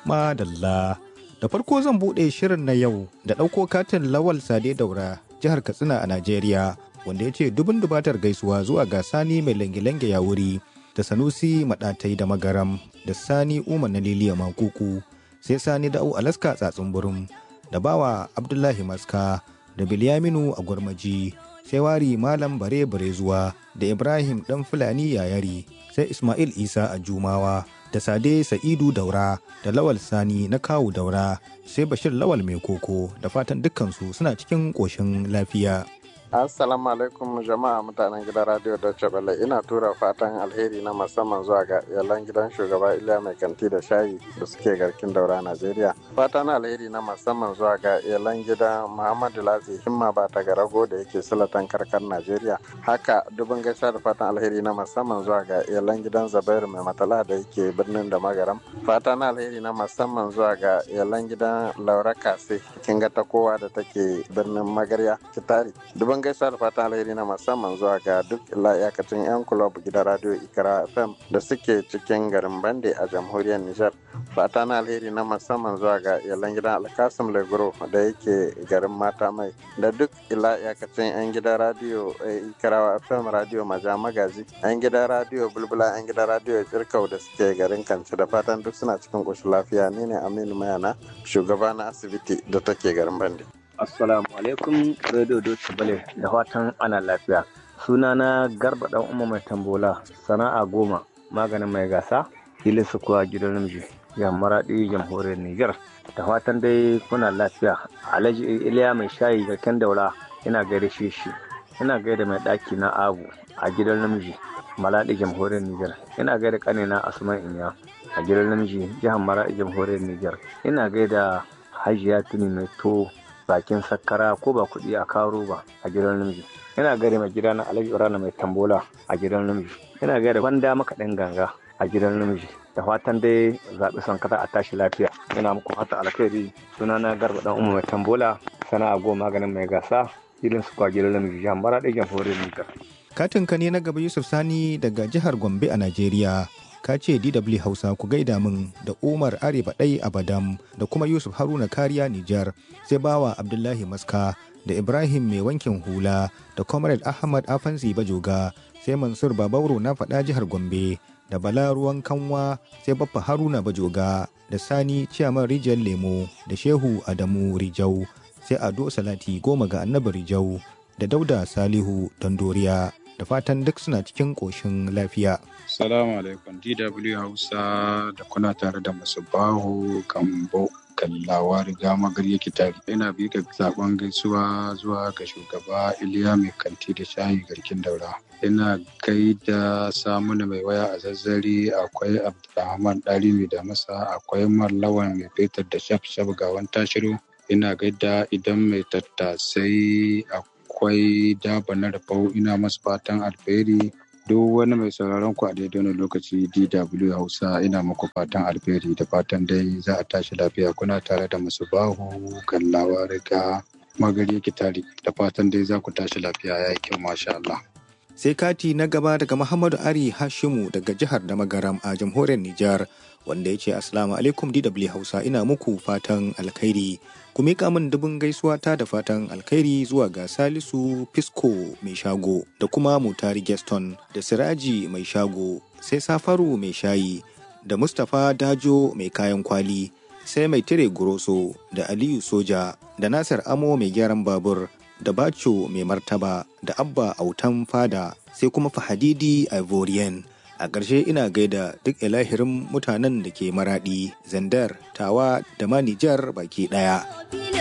Madalla. Da farko zan buɗe shirin na yau da ɗauko katin Lawal Sade Daura, jihar Katsina a Najeriya, wanda ya ce dubin dubatar gaisuwa zuwa ga Sani mai lange-lange ya wuri, da Sanusi Maɗatai da Magaram, da Sani Umar na Liliya Makuku, sai Sani Da'u Alaska Tsatsun Burum, da Bawa Abdullahi Maska, da Bilyaminu a Gwarmaji, sai Wari Malam Bare Bare zuwa, da Ibrahim Ɗan Fulani Yayari, sai Ismail Isa a Jumawa. da Sade Sa'idu Daura da Lawal Sani na Kawu Daura sai Bashir Lawal Mai Koko da fatan dukkansu suna cikin ƙoshin lafiya. Assalamu alaikum jama'a mutanen gidan Radio Deutsche Welle ina tura fatan alheri na musamman zuwa ga iyalan gidan shugaba Iliya Mai Kanti da Shayi da suke garkin daura Najeriya. Fatan alheri na musamman zuwa ga iyalan gidan Muhammadu Latsi Himma ba ta garago da yake silatan karkar Najeriya. Haka dubin gaisa da fatan alheri na musamman zuwa ga iyalan gidan Zabairu Mai Matala da yake birnin da Magaram. Fatan alheri na musamman zuwa ga iyalan gidan Laura Kase kinga ta kowa da take birnin Magarya Kitari. Dubin gaisa da fatan alheri na musamman zuwa ga duk iyakacin 'yan kulob gidan radio ikra fm da suke cikin garin bande a jamhuriyar nijar fata na alheri na musamman zuwa ga iyalan gidan alkasim legro da yake garin mata mai da duk ila iyakacin 'yan gidan radio ikra fm radio maja magaji 'yan gidan radio bulbula 'yan gidan radio kirkau da suke garin kanci da fatan duk suna cikin ƙoshin lafiya ni ne aminu mayana shugaba na asibiti da take garin bande Assalamu alaikum Radio Doce Bale da fatan ana lafiya. Sunana Garba dan Umma mai tambola sana'a goma maganin mai gasa filin su kuwa gidan namiji ya maraɗi jamhuriyar Nijar. Da fatan dai kuna lafiya. Alhaji Iliya mai shayi garken daura ina gaida shi shi. Ina gaida mai ɗaki na Abu a gidan namiji Malaɗi jamhuriyar Nijar. Ina gaida ƙanina Asman Inya a gidan namiji jihar Maraɗi jamhuriyar Nijar. Ina gaida Hajiya Tuni mai to bakin sakkara ko ba kuɗi a karo ba a gidan namiji ina gare mai gida na alhaji rana mai tambola a gidan namiji ina gare banda makaɗin ganga a gidan namiji da fatan dai zaɓi sankata a tashi lafiya ina muku fata alkhairi suna na garba dan umar mai tambola sana'a goma maganin mai gasa irin su kwa gidan namiji jihar mara ɗaya jamhuriyar nijar. katin ka ne na gaba yusuf sani daga jihar gombe a najeriya ka ce DW Hausa ku gaida min da Umar Arewa ɗai Abadam da kuma Yusuf Haruna Kariya Nijar sai bawa Abdullahi Maska da Ibrahim mai wankin hula da Comrade Ahmad Afansi Bajoga sai Mansur Babauro na faɗa jihar Gombe da Bala Ruwan Kanwa sai Baffa Haruna Bajoga da Sani Ciyaman Rijiyar Lemo da Shehu Adamu Rijau sai Ado Salati goma ga Annabi Rijau da Dauda Salihu Dandoriya da fatan duk suna cikin ƙoshin lafiya. Salamu alaikum DW Hausa da kuna tare da masu bahu Gambo kallawa riga magarya kitari. Ina bi ga zaben gaisuwa zuwa ga shugaba Iliya mai kanti da shayi garkin daura. Ina gaida samuna mai waya a zazzari akwai Abdulrahman Ɗari da masa akwai Mallawan mai fetur da shaf shaf gawan tashiru. Ina gaida idan mai tattasai akwai daba na rafau ina masu fatan alheri duk wani mai sauraron ku a daidai wani lokaci DW Hausa ina muku fatan alheri da fatan dai za a tashi lafiya kuna tare da masu bahu kallawa riga magari kitari da fatan dai za ku tashi lafiya ya yi kyau masha Allah. Sai kati na gaba daga Muhammadu Ari Hashimu daga jihar da magaram a jamhuriyar Nijar wanda ya ce Assalamu alaikum DW Hausa ina muku fatan alkhairi. Ku miƙa min dubin gaisuwa ta da fatan alkhairi zuwa ga Salisu Fisco mai shago da kuma Mutari Geston da Siraji mai shago sai Safaru mai shayi da Mustapha Dajo mai kayan kwali sai mai tire Guroso da Aliyu Soja da Nasir Amo mai gyaran babur da Bacho mai martaba da Abba Autan Fada sai kuma Fahadidi Ivorian. A ƙarshe ina gaida duk ilahirin mutanen da ke maraɗi, zandar, tawa da ma Nijar baki ɗaya.